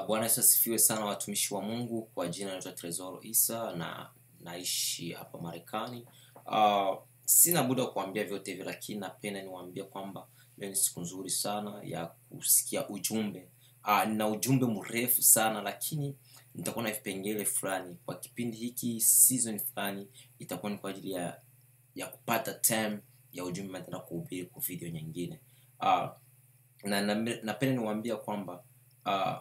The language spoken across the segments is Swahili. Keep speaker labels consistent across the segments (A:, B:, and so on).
A: Bwana Yesu asifiwe sana, watumishi wa Mungu. Kwa jina naitwa Tresoro Isa na naishi hapa Marekani. Uh, sina muda wa kuambia vyote hivyo, lakini napenda niwaambie kwamba leo ni siku nzuri sana ya kusikia ujumbe. Uh, nina ujumbe mrefu sana, lakini nitakuwa na vipengele fulani kwa kipindi hiki, season fulani itakuwa ni kwa ajili ya ya kupata time ya ujumbe nitaenda kuhubiri kwa video nyingine. Uh, na na- napenda niwaambia kwamba uh,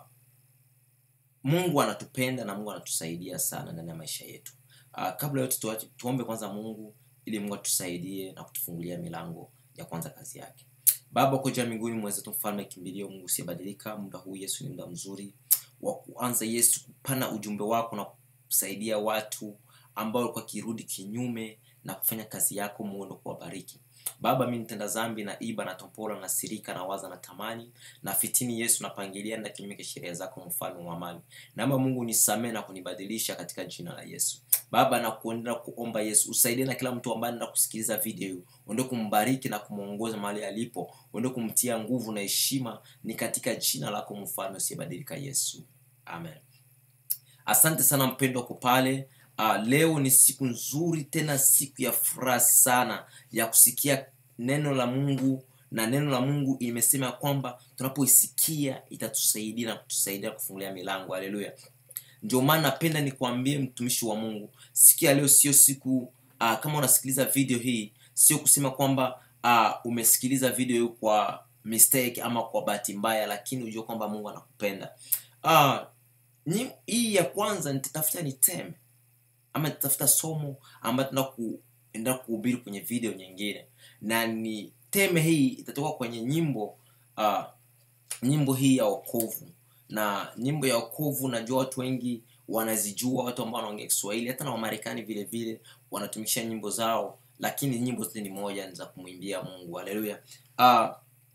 A: Mungu anatupenda na Mungu anatusaidia sana ndani ya maisha yetu. Uh, kabla yote tuache, tuombe kwanza Mungu ili Mungu atusaidie na kutufungulia milango ya kwanza kazi yake. Baba uko juu mbinguni, mwenzetu mfalme kimbilio, Mungu usiyebadilika, muda huu Yesu ni muda mzuri wa kuanza Yesu kupana ujumbe wako na kusaidia watu ambao walikuwa kirudi kinyume na kufanya kazi yako, muono kuwabariki. Baba, mimi nitenda dhambi na iba na tompola na sirika na waza na tamani na fitini Yesu napangilia na kinyume cha sheria zako, mfalme wa amani. Naomba Mungu nisamee na kunibadilisha katika jina la Yesu. Baba, na kuendelea kuomba Yesu usaidie na kila mtu ambaye anaenda kusikiliza video hii, uende kumbariki na kumwongoza mahali alipo, uende kumtia nguvu na heshima, ni katika jina lako mfalme usiyebadilika Yesu, amen. Asante sana mpendo wako pale. Uh, leo ni siku nzuri tena siku ya furaha sana ya kusikia neno la Mungu na neno la Mungu imesema ya kwamba tunapoisikia itatusaidia na kutusaidia kufungulia milango. Haleluya! Ndio maana napenda nikwambie mtumishi wa Mungu, siku ya leo sio siku uh, kama unasikiliza video hii, sio kusema kwamba uh, umesikiliza video hii kwa mistake ama kwa bahati mbaya, lakini ujue kwamba Mungu anakupenda. Uh, Nyi- hii ya kwanza nitatafuta ni teme ama nitatafuta somo ambayo tunaenda kuenda kuhubiri kwenye video nyingine na ni teme hii itatoka kwenye nyimbo uh, nyimbo hii ya wokovu na nyimbo ya wokovu najua watu wengi wanazijua watu ambao wanaongea kiswahili hata na wamarekani vile vile wanatumikisha nyimbo zao lakini nyimbo zote ni moja ni za kumwimbia mungu haleluya uh,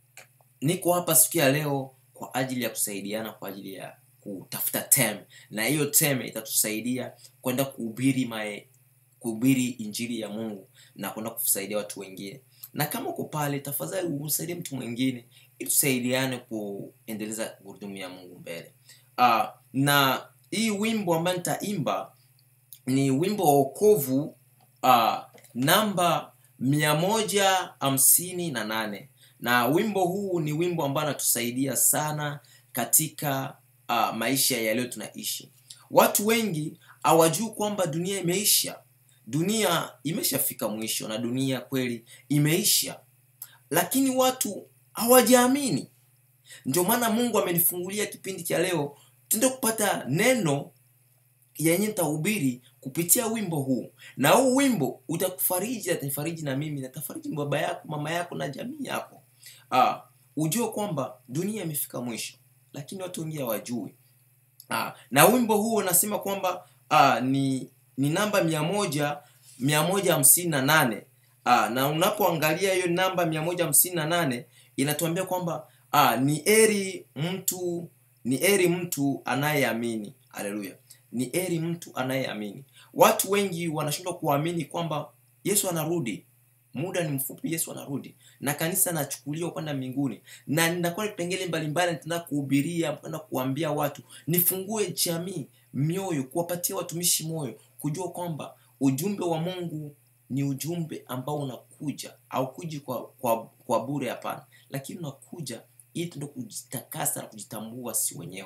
A: niko hapa siku ya leo kwa ajili ya kusaidiana kwa ajili ya kutafuta tem na hiyo tem itatusaidia kwenda kuhubiri mae kuhubiri injili ya mungu na kwenda kusaidia watu wengine na kama uko pale tafadhali umsaidie mtu mwingine ili tusaidiane kuendeleza gurudumu ya mungu mbele uh, na hii wimbo ambayo nitaimba ni wimbo wa wokovu uh, namba mia moja hamsini na nane na wimbo huu ni wimbo ambao anatusaidia sana katika uh, maisha ya leo tunaishi watu wengi hawajui kwamba dunia imeisha dunia imeshafika mwisho na dunia kweli imeisha lakini watu hawajaamini ndio maana mungu amenifungulia kipindi cha leo tuende kupata neno yenye nitahubiri kupitia wimbo huu na huu wimbo utakufariji atanifariji na mimi natafariji baba yako mama yako na jamii yako ah, ujue kwamba dunia imefika mwisho lakini watu wengi hawajui ah, na wimbo huu unasema kwamba ah, ni ni namba mia moja mia moja hamsini na nane ah, na unapoangalia hiyo namba mia moja hamsini na nane inatuambia kwamba ah, ni eri mtu ni eri mtu anayeamini haleluya ni eri mtu anayeamini watu wengi wanashindwa kuamini kwamba yesu anarudi muda ni mfupi yesu anarudi na kanisa anachukuliwa kwenda mbinguni na ninakuwa na vipengele mbalimbali nitaenda kuhubiria kwenda kuambia watu nifungue jamii mioyo kuwapatia watumishi moyo kujua kwamba ujumbe wa mungu ni ujumbe ambao unakuja aukuji kwa, kwa, kwa bure hapana lakini unakuja ili tuende kujitakasa na kujitambua si wenyewe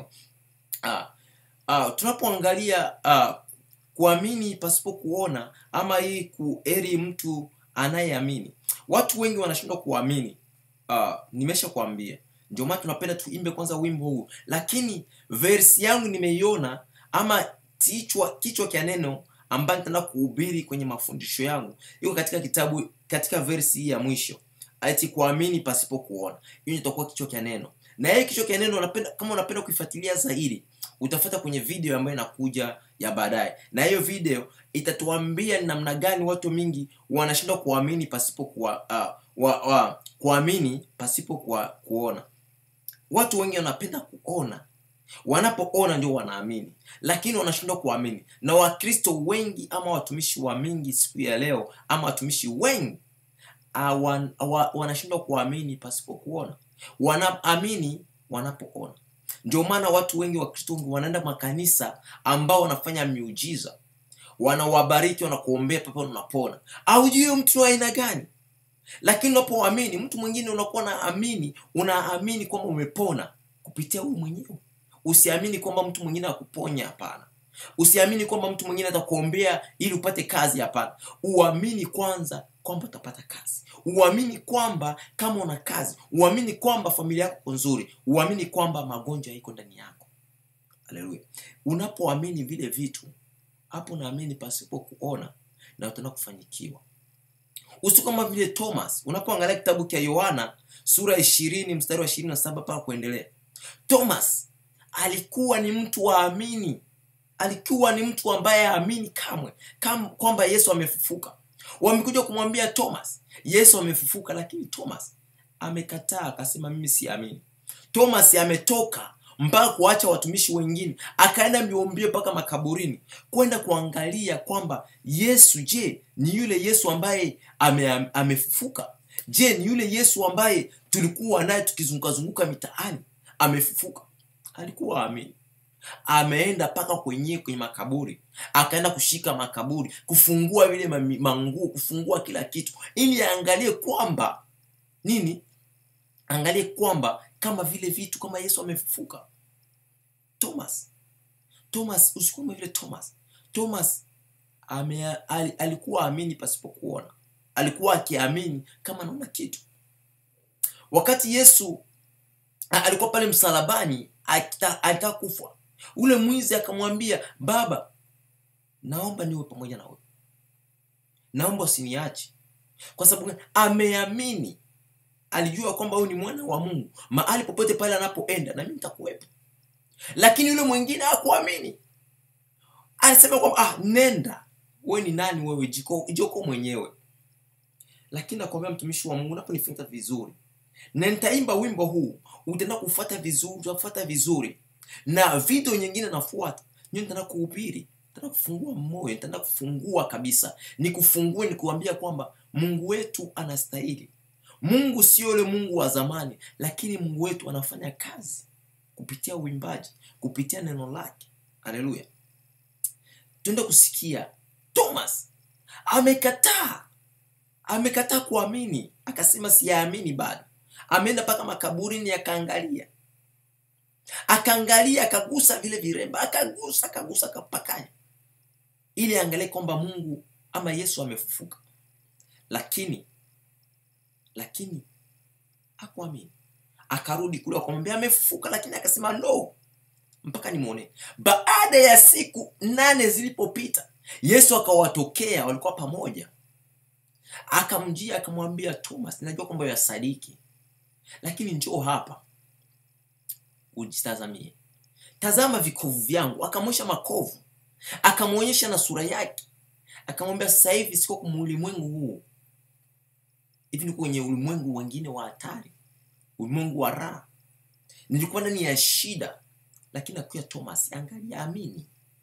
A: ah, ah, tunapoangalia ah, kuamini pasipo kuona ama hii kueri mtu anayeamini watu wengi wanashindwa kuamini uh, nimesha kuambia ndio maana tunapenda tuimbe kwanza wimbo huu lakini versi yangu nimeiona ama kichwa kichwa kya neno ambayo nitaenda kuhubiri kwenye mafundisho yangu iko katika kitabu katika versi hii ya mwisho ati kuamini pasipo kuona hiyo itakuwa kichwa kya neno na hii kichwa kya neno unapenda kama unapenda kuifuatilia zaidi utafuata kwenye video ambayo inakuja ya baadaye na hiyo video itatuambia ni namna gani watu mingi wanashindwa kuamini pasipo kuwa, uh, wa, wa, kuamini pasipo kuwa, kuona watu wengi wanapenda kuona wanapoona ndio wanaamini lakini wanashindwa kuamini na wakristo wengi ama watumishi wa mingi siku ya leo ama watumishi wengi awan- wa- wanashindwa kuamini pasipo kuona wanaamini wanapoona ndio maana watu wengi wa kristo wengi wanaenda makanisa ambao wanafanya miujiza wanawabariki wanakuombea pepo unapona aujui huyo mtu wa aina gani lakini unapoamini mtu mwingine unakuwa naamini unaamini kwamba umepona kupitia huyu mwenyewe usiamini kwamba mtu mwingine akuponya hapana usiamini kwamba mtu mwingine atakuombea ili upate kazi hapana uamini kwanza kwamba utapata kazi uamini kwamba kama una kazi uamini kwamba familia yako iko nzuri uamini kwamba magonjwa iko ndani yako haleluya unapoamini vile vitu hapo naamini pasipo kuona na utaenda kufanyikiwa usi kama vile thomas unapoangalia kitabu cha yohana sura ya ishirini mstari wa ishirini na saba mpaka kuendelea thomas alikuwa ni mtu waamini alikuwa ni mtu ambaye aamini kamwe kam, kwamba yesu amefufuka wamekuja kumwambia thomas yesu amefufuka lakini thomas amekataa akasema mimi siamini thomas ametoka mpaka kuacha watumishi wengine akaenda mbiombio mpaka makaburini kwenda kuangalia kwamba yesu je ni yule yesu ambaye ame, amefufuka je ni yule yesu ambaye tulikuwa naye tukizungukazunguka mitaani amefufuka alikuwa amini ameenda mpaka kwenye kwenye makaburi akaenda kushika makaburi kufungua vile mami- manguo kufungua kila kitu ili aangalie kwamba nini angalie kwamba kama vile vitu kama yesu amefufuka thomas thomas usikuwa vile thomas thomas ame, al, alikuwa amini pasipokuona alikuwa akiamini kama anaona kitu wakati yesu a- alikuwa pale msalabani akita- alitaka kufa ule mwizi akamwambia baba naomba niwe pamoja na wewe naomba usiniache kwa sababu gani? ameamini alijua kwamba huyu ni mwana wa mungu mahali popote pale anapoenda na mimi nitakuwepo lakini yule mwingine hakuamini alisema kwamba ah, nenda wewe ni nani wewe jiko, jiko mwenyewe lakini nakwambia mtumishi wa mungu unaponifunza vizuri na nitaimba wimbo huu utaenda kufuata vizuri utafuata vizuri na video nyingine nafuata ndio nitaenda kuhubiri nitaenda kufungua moyo nitaenda kufungua kabisa nikufungue nikuambia kwamba mungu wetu anastahili mungu sio yule mungu wa zamani lakini mungu wetu anafanya kazi kupitia uimbaji kupitia neno lake haleluya tuende kusikia thomas amekataa amekataa kuamini akasema siyaamini bado ameenda mpaka makaburini akaangalia akaangalia akagusa vile viremba akagusa akagusa akapakanya ili aangalie kwamba mungu ama yesu amefufuka lakini lakini hakuamini akarudi kule akamwambia amefufuka lakini akasema no mpaka nimwone baada ya siku nane zilipopita yesu akawatokea walikuwa pamoja akamjia akamwambia thomas najua kwamba yasadiki lakini njoo hapa ujitazamie tazama vikovu vyangu akamwonyesha makovu akamwonyesha na sura yake akamwambia sasa hivi siko kwenye ulimwengu huu hivi ni kwenye ulimwengu wengine wa hatari ulimwengu wa raha nilikuwa ndani ya shida lakini akuya thomas angalia amini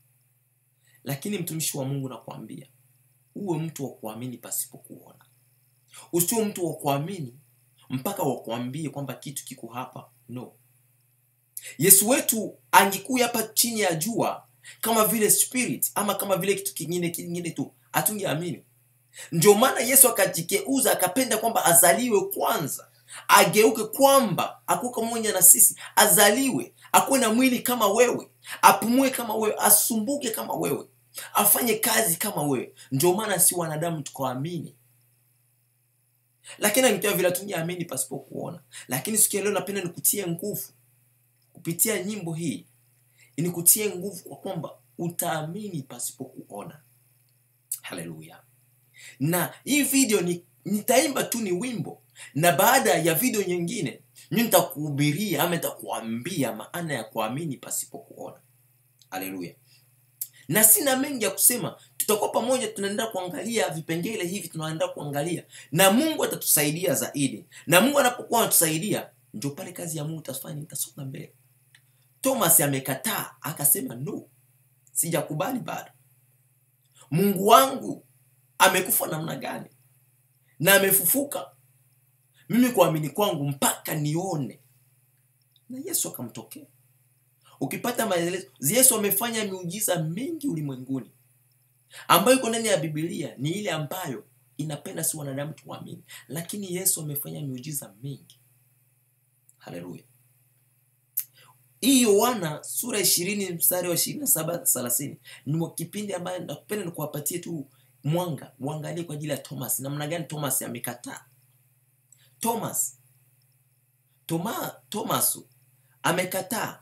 A: lakini mtumishi wa mungu nakwambia uwe mtu wa kuamini pasipo kuona usio mtu wa kuamini mpaka wakuambie kwamba kitu kiko hapa no yesu wetu angekuya hapa chini ya jua kama vile spirit ama kama vile kitu kingine kingine tu hatungeamini ndio maana yesu akajigeuza akapenda kwamba azaliwe kwanza ageuke kwamba akuwe pamoja na sisi azaliwe akuwe na mwili kama wewe apumue kama wewe asumbuke kama wewe afanye kazi kama wewe ndio maana si wanadamu tukaamini lakini angikiwa vile tungeamini pasipo kuona lakini siku ya leo napenda nikutie nguvu kupitia nyimbo hii nikutie nguvu kwa kwamba utaamini pasipo kuona haleluya na hii video ni nitaimba tu ni wimbo na baada ya video nyingine mi nitakuhubiria ama nitakuambia maana ya kuamini pasipo kuona haleluya na sina mengi ya kusema tutakuwa pamoja tunaenda kuangalia vipengele hivi tunaenda kuangalia na mungu atatusaidia zaidi na mungu anapokuwa anatusaidia ndio pale kazi ya mungu itafanya itasonga mbele thomas amekataa akasema no sijakubali bado mungu wangu amekufa namna gani na amefufuka mimi kuamini kwangu mpaka nione na yesu akamtokea ukipata maelezo yesu amefanya miujiza mingi ulimwenguni ambayo iko ndani ya bibilia ni ile ambayo inapenda si wanadamu tuamini lakini yesu amefanya miujiza mingi haleluya hii yohana sura ishirini mstari wa ishirini na saba thelathini ni kipindi ambayo nakupenda nikuwapatie tu mwanga uangalie kwa ajili ya thomas namna gani thomas amekataa thomas Toma, thomas amekataa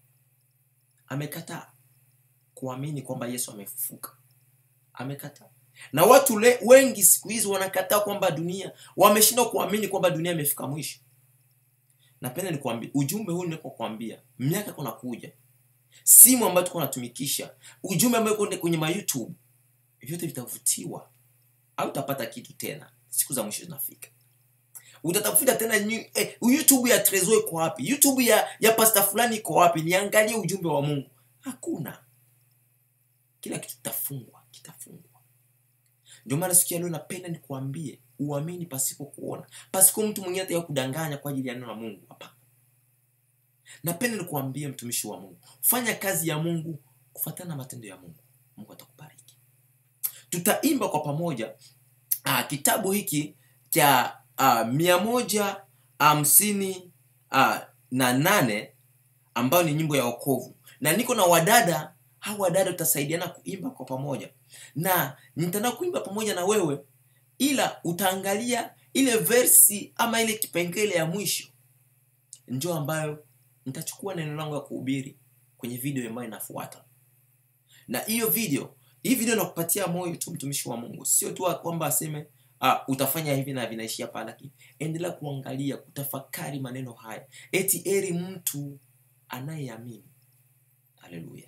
A: amekataa kuamini kwamba yesu amefufuka amekataa na watu le, wengi siku hizi wanakataa kwamba dunia wameshindwa kuamini kwamba dunia imefika mwisho napenda nikwambia ujumbe huu ninapokuambia miaka kunakuja simu ambayo tuko natumikisha ujumbe ambayo uko kwenye ma youtube vyote vitavutiwa au utapata kitu tena siku za mwisho zinafika utatafuta tena new, eh, youtube ya trezo iko wapi youtube ya ya pasta fulani iko wapi niangalie ujumbe wa mungu hakuna kila kitu kitafungwa kitafungwa ndio maana siku ya leo napenda nikuambie uamini pasipo kuona pasipo mtu mwingine ataka kudanganya kwa ajili ya neno la mungu hapana napenda nikuambie mtumishi wa mungu fanya kazi ya mungu kufuatana na matendo ya mungu mungu atakubariki tutaimba kwa pamoja uh, kitabu hiki cha uh, mia moja hamsini uh, na nane ambayo ni nyimbo ya wokovu na niko na wadada hao wadada tutasaidiana kuimba kwa pamoja na nitaenda kuimba pamoja na wewe ila utaangalia ile versi ama ile kipengele ya mwisho ndio ambayo nitachukua neno langu ya kuhubiri kwenye video ambayo inafuata na hiyo video hii video nakupatia moyo tu mtumishi wa mungu sio tu kwamba aseme uh, utafanya hivi na vinaishia pale lakini endelea kuangalia kutafakari maneno haya eti eri mtu anayeamini haleluya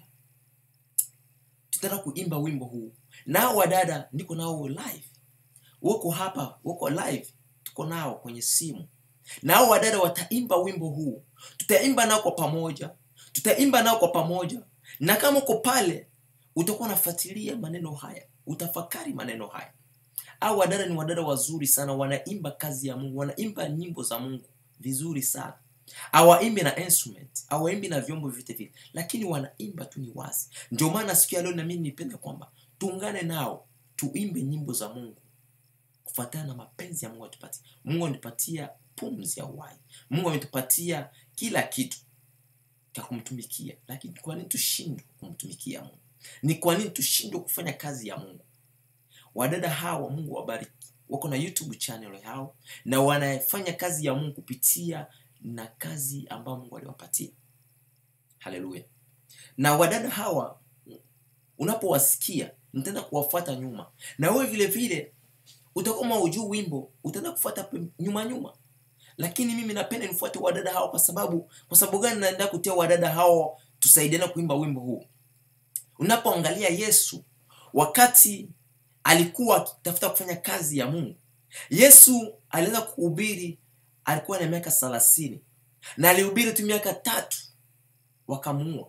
A: tutaenda kuimba wimbo huu nao wadada niko nao live wako hapa wako live tuko nao kwenye simu nao wadada wataimba wimbo huu tutaimba nao kwa pamoja tutaimba nao kwa pamoja na kama uko pale utakuwa unafuatilia maneno haya utafakari maneno haya au wadada ni wadada wazuri sana wanaimba kazi ya mungu wanaimba nyimbo za mungu vizuri sana awaimbi na instrument awaimbi na vyombo vyote vile lakini wanaimba tu ni wazi ndio maana siku ya leo nami nipenda kwamba tuungane nao tuimbe nyimbo za mungu kufuatana na mapenzi ya mungu atupatia mungu ametupatia pumzi ya uhai mungu ametupatia kila kitu cha kumtumikia lakini kwa nini tushindwe kumtumikia mungu ni kwa nini tushindwe kufanya kazi ya mungu wadada hawa mungu wabariki wako na youtube channel yao na wanafanya kazi ya mungu kupitia na kazi ambayo mungu aliwapatia haleluya na wadada hawa unapowasikia nitaenda kuwafuata nyuma na wewe vile vile utakuwa ujuu wimbo utaenda kufuata nyuma nyuma lakini mimi napenda nifuate wadada hawa kwa sababu kwa sababu gani naenda kutia wadada hawa tusaidiana kuimba wimbo huu unapoangalia yesu wakati alikuwa akitafuta kufanya kazi ya mungu yesu aliweza kuhubiri alikuwa na miaka thelathini na alihubiri tu miaka tatu wakamuua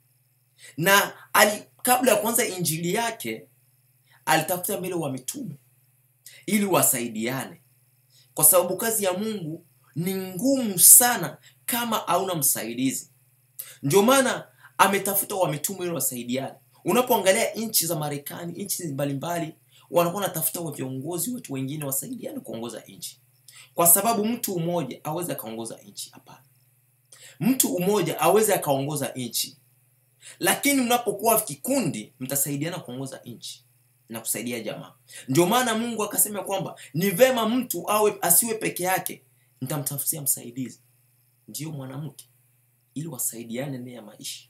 A: na ali, kabla ya kuanza injili yake alitafuta mbele wa mitume ili wasaidiane kwa sababu kazi ya mungu ni ngumu sana kama hauna msaidizi ndio maana ametafuta wa mitume ili wasaidiane unapoangalia nchi za marekani nchi mbalimbali wanakuwa wanatafuta wa viongozi watu wengine wasaidiane kuongoza nchi kwa sababu mtu mmoja aweze akaongoza nchi hapana mtu mmoja aweze akaongoza nchi lakini mnapokuwa kikundi mtasaidiana kuongoza nchi na kusaidia jamaa ndio maana mungu akasema kwamba ni vema mtu awe asiwe peke yake nitamtafutia msaidizi ndiyo mwanamke ili wasaidiane ndani ya maisha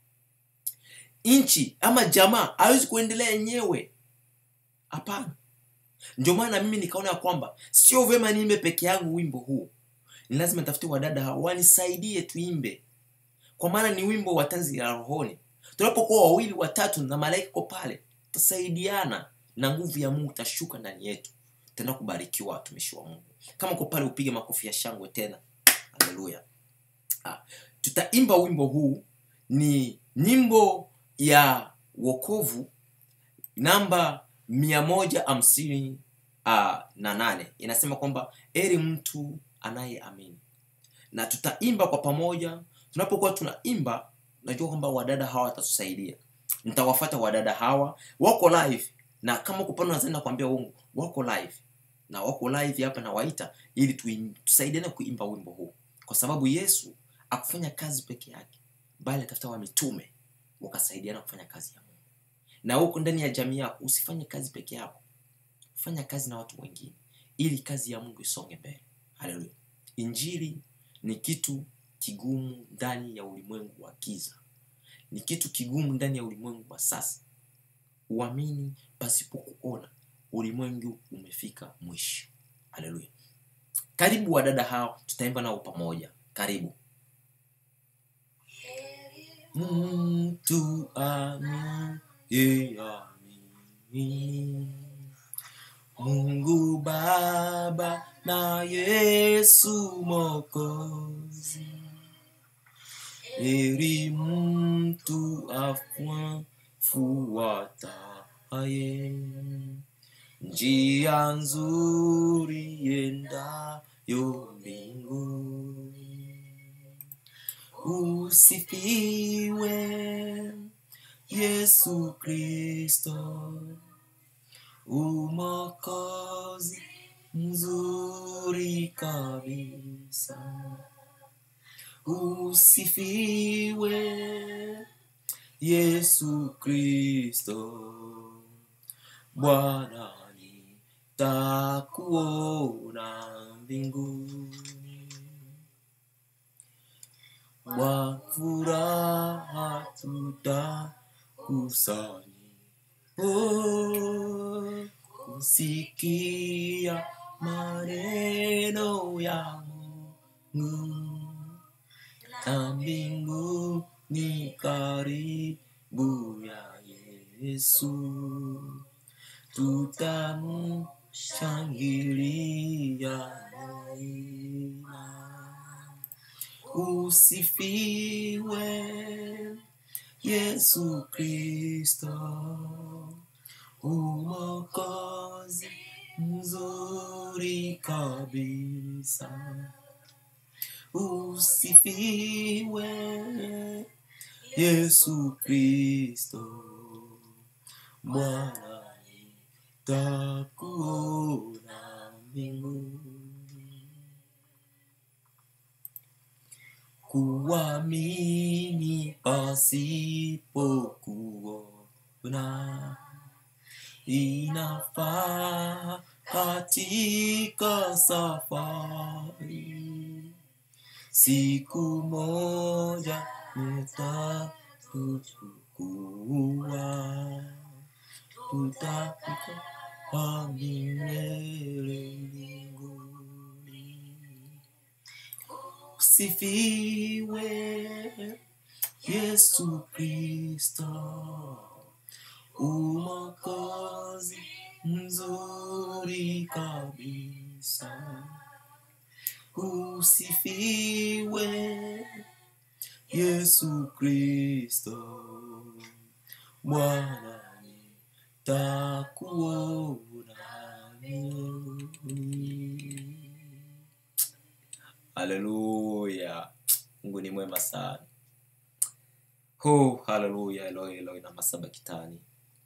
A: nchi ama jamaa hawezi kuendelea yenyewe hapana ndio maana mimi nikaona ya kwamba sio vema niimbe peke yangu wimbo huu ni lazima tafute wadada hao wanisaidie tuimbe kwa maana ni wimbo wa tanzi ya rohoni tunapokuwa wawili watatu na malaika ko pale tutasaidiana na nguvu ya mungu tashuka ndani yetu tena kubarikiwa watumishi wa mungu kama ko pale upige makofi ya shangwe tena haleluya ah, tutaimba wimbo huu ni nyimbo ya wokovu namba mia moja hamsini uh, na nane inasema kwamba eri mtu anayeamini na tutaimba kwa pamoja tunapokuwa tunaimba najua kwamba wadada hawa watatusaidia nitawafata wadada hawa wako live na kama kupana nazenda kuambia uongo wako live na wako live hapa nawaita ili tuim- tusaidiane kuimba wimbo huu kwa sababu yesu akufanya kazi peke yake bali atafuta wa mitume wakasaidiana kufanya kazi ya mungu na huko ndani ya jamii yako usifanye kazi peke yako fanya kazi na watu wengine ili kazi ya mungu isonge mbele haleluya injili ni kitu kigumu ndani ya ulimwengu wa giza ni kitu kigumu ndani ya ulimwengu wa sasa uamini pasipo kuona ulimwengu umefika mwisho haleluya karibu wadada hao tutaimba nao pamoja karibu mtu amiyeamini mungu baba na yesu mokozi heri mtu afuataye njia nzuri yendayo mbinguni usifiwe yesu kristo umokozi mzuri kabisa usifiwe yesu kristo bwana nitakuona mbinguni kwa furaha tutakusanyika oh, kusikia maneno ya Mungu na mbingu ni karibu ya Yesu, tutamshangilia daima. Usifiwe Yesu Kristo, umokozi mzuri kabisa. Usifiwe Yesu Kristo, Bwana nitakuona mbinguni. Kuamini pasipo kuona inafaa katika safari. Siku moja nitakuchukua, tutakuwa milele mbinguni. Usifiwe Yesu Kristo, umokozi mzuri kabisa. Usifiwe Yesu Kristo, Bwana nitakuona milele. Haleluya, Mungu ni mwema sana. Oh, haleluya, Eloi Eloi na masaba kitani.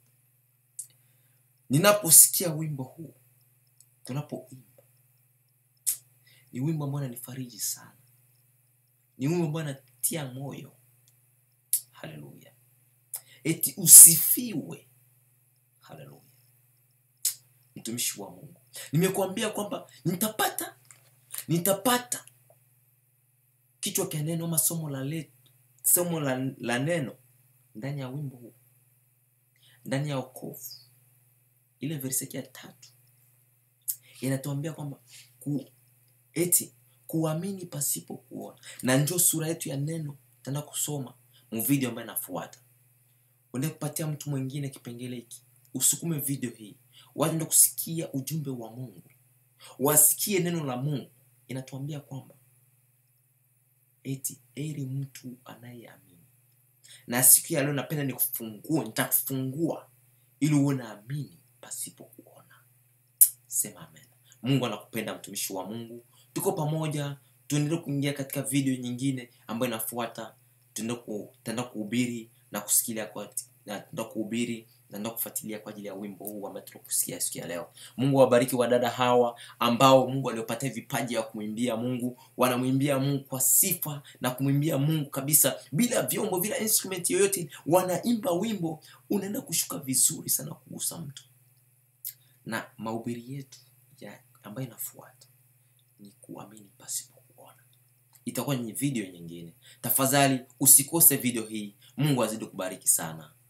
A: Ninaposikia wimbo huu, tunapoimba, ni wimbo ambao unanifariji sana, ni wimbo ambao unatia moyo. Haleluya, eti usifiwe. Haleluya, mtumishi wa Mungu, nimekuambia kwamba nitapata nitapata kichwa cha neno ama somo la le, somo la, la neno ndani ya wimbo huu ndani ya okovu ile verse ya tatu inatuambia kwamba ku, eti kuamini pasipo kuona na njo sura yetu ya neno tenda kusoma mvideo ambayo inafuata uende kupatia mtu mwingine kipengele hiki usukume video hii waende kusikia ujumbe wa mungu wasikie neno la mungu inatuambia kwamba eti eri mtu anayeamini na siku ya leo napenda nikufungue nitakufungua ili uwe naamini pasipo kuona sema amen mungu anakupenda mtumishi wa mungu tuko pamoja tuendelee kuingia katika video nyingine ambayo inafuata tutaenda ku, tutaenda kuhubiri na kusikilia kwa na tutaenda kuhubiri na tutaenda kufuatilia kwa ajili ya wimbo huu ambao tunakusikia siku ya leo mungu awabariki wadada hawa ambao mungu aliopatia vipaji ya kumwimbia mungu wanamwimbia mungu kwa sifa na kumwimbia mungu kabisa bila vyombo bila instrument yoyote wanaimba wimbo unaenda kushuka vizuri sana kugusa mtu na mahubiri yetu ya ambayo inafuata ni kuamini pasipo kuona itakuwa ni video nyingine tafadhali usikose video hii mungu azidi kubariki sana